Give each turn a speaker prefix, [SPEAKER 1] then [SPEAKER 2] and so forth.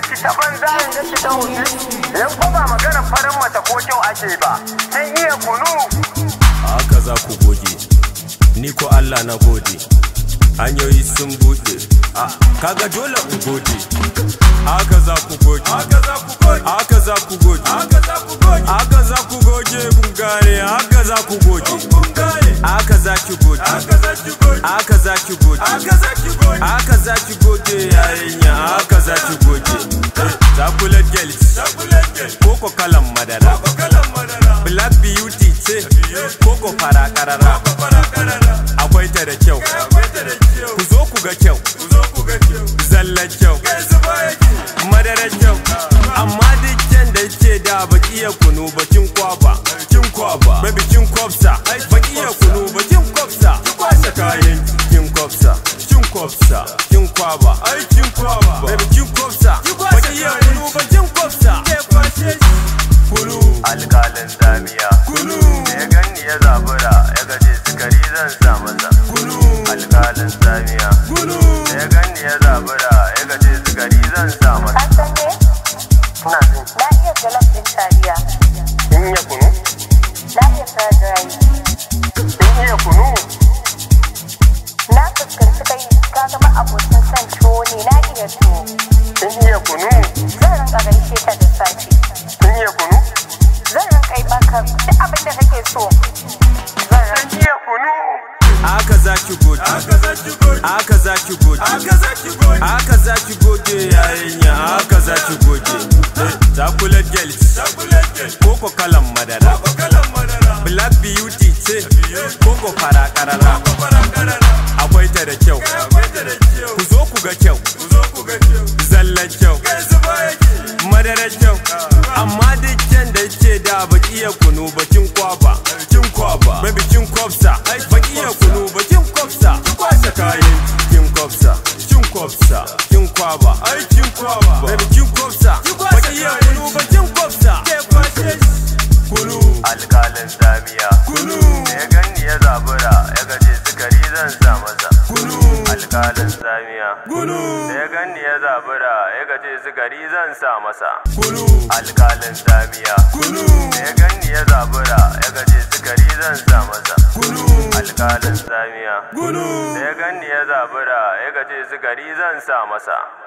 [SPEAKER 1] ki ta banza in ga ki ta wuce yan ko ba magana farin mata ko kyau ake ba kin iya kunu
[SPEAKER 2] haka za ku goge ni ko Allah na gode hanyoyi sun buɗe kaga dole in gode haka za ku goge haka za ku goge haka za ku goge haka za ku goge haka za ku goge bungare haka za ku goge haka za ki goge haka za ki goge haka za ki goge haka za ki goge haka za ki goge yarinya haka za ki goge chocolate girls chocolate girls koko kalan madara koko kalan madara black beauty ce koko fara karara akwai ta da kyau ku zo ku ga kyau zallan kyau madarar kyau amma duk kyan da ke da baki iya kunu bakin kwaba kin kwaba baby kin kwafsa baki iya kunu bakin kwafsa ki kwasa kayan kin kwafsa kin kwafsa kin kwaba ai kin kwaba baby kin kwafsa baki iya kunu bakin kwafsa ke kwashe kunu
[SPEAKER 1] alƙalin zamiya
[SPEAKER 2] kunu
[SPEAKER 1] da ya ganni ya zabura ya gaje sukari zan sa masa
[SPEAKER 2] kunu
[SPEAKER 1] alƙalin zamiya
[SPEAKER 2] kunu
[SPEAKER 1] da ya ganni ya zabura ya gaje sukari zan sa masa
[SPEAKER 3] An san me?
[SPEAKER 1] ina jin
[SPEAKER 3] Na iya jollof ɗin taliya.
[SPEAKER 1] kin iya kunu
[SPEAKER 3] Na iya fried rice.
[SPEAKER 1] kin iya kunu
[SPEAKER 3] Na fuskanci kai ka zama abokin son tuwo ne na iya tuwo.
[SPEAKER 1] kin iya kunu
[SPEAKER 3] Zan rinka gaishe ka da safe.
[SPEAKER 1] kin iya kunu
[SPEAKER 3] Zan rinka yi maka duk abin da kake so. Zan rinka.
[SPEAKER 1] kin iya kunu
[SPEAKER 2] haka za ki goge haka za ki goge haka za ki goge haka za ki goge haka za ki goge yarinya haka za ki goge chocolate girls chocolate girls koko kalan madara koko kalan madara black beauty ce koko fara karara akwai ta da kyau ku zo ku ga kyau zallan kyau madarar kyau amma duk kyan da ke da baki iya kunu bakin kwaba kin kwaba baby kin kwafsa baki iya kunu bakin kwafsa ki kwasa kayan kin kwafsa kin kwafsa kin kwaba ai kin kwaba baby kin kwafsa baki iya kunu bakin kwafsa ke kwashe kunu
[SPEAKER 1] alƙalin zamiya
[SPEAKER 2] kunu
[SPEAKER 1] da ya ganni ya zabura ya gaje sukari zan sa masa
[SPEAKER 2] kunu
[SPEAKER 1] alƙalin zamiya
[SPEAKER 2] kunu
[SPEAKER 1] da ya ganni ya zabura ya gaje sukari zan sa masa
[SPEAKER 2] kunu
[SPEAKER 1] alƙalin zamiya
[SPEAKER 2] kunu
[SPEAKER 1] da ya ganni ya zabura ya gaje sukari zan sa masa
[SPEAKER 2] kunu
[SPEAKER 1] alƙalin zamiya
[SPEAKER 2] kunu
[SPEAKER 1] da ya ganni ya zabura ya gaje sukari zan sa masa